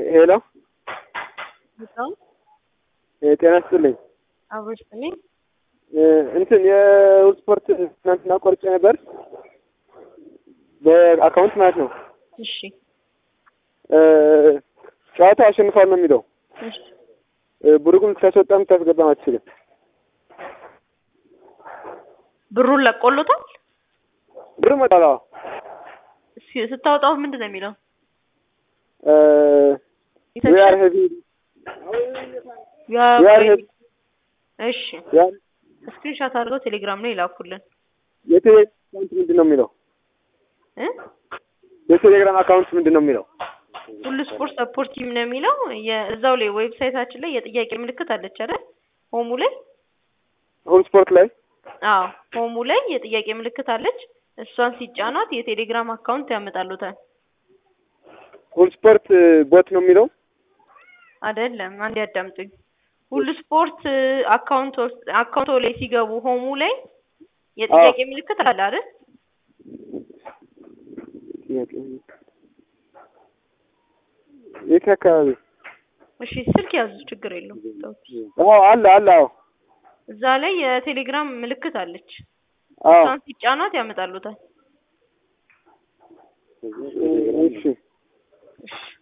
ሄሎ በጣም ጤና ይስጥልኝ። አብሮሽ ነኝ። እንትን የውል ስፖርት ትናንትና ቆርጬ ነበር በአካውንት ማለት ነው። እሺ ጨዋታ አሸንፏል ነው የሚለው። እሺ ብሩግም ልታስወጣም ልታስገባም አትችልም። ብሩን ለቆሎታል። ብር መጣላ እስኪ ስታወጣው ምንድን ነው የሚለው? we are heavy ያ- we are heavy እሺ ያ- ስክሪንሻት አድርገው ቴሌግራም ላይ ይላኩልን የቴሌግራም አካውንት ምንድን ነው የሚለው? እ የቴሌግራም አካውንት ምንድን ነው የሚለው? ሁሉ ስፖርት ሰፖርት ቲም ነው የሚለው የ- እዛው ላይ ዌብሳይታችን ላይ የጥያቄ ምልክት አለች አይደል? ሆሙ ላይ ሁል ስፖርት ላይ አዎ ሆሙ ላይ የጥያቄ ምልክት አለች። እሷን ሲጫኗት የቴሌግራም አካውንት ያመጣሉታል። ሁል ስፖርት ቦት ነው የሚለው። አይደለም አንዴ ያዳምጡኝ። ሁሉ ስፖርት አካውንት አካውንቶ ላይ ሲገቡ ሆሙ ላይ የጥያቄ ምልክት አለ አይደል? ጥያቄ የት አካባቢ? እሺ ስልክ ያዙ፣ ችግር የለውም። ተውት። አዎ አለ አለ አዎ እዛ ላይ የቴሌግራም ምልክት አለች። አዎ እሷን ሲጫኗት ያመጣሉታል። እሺ እሺ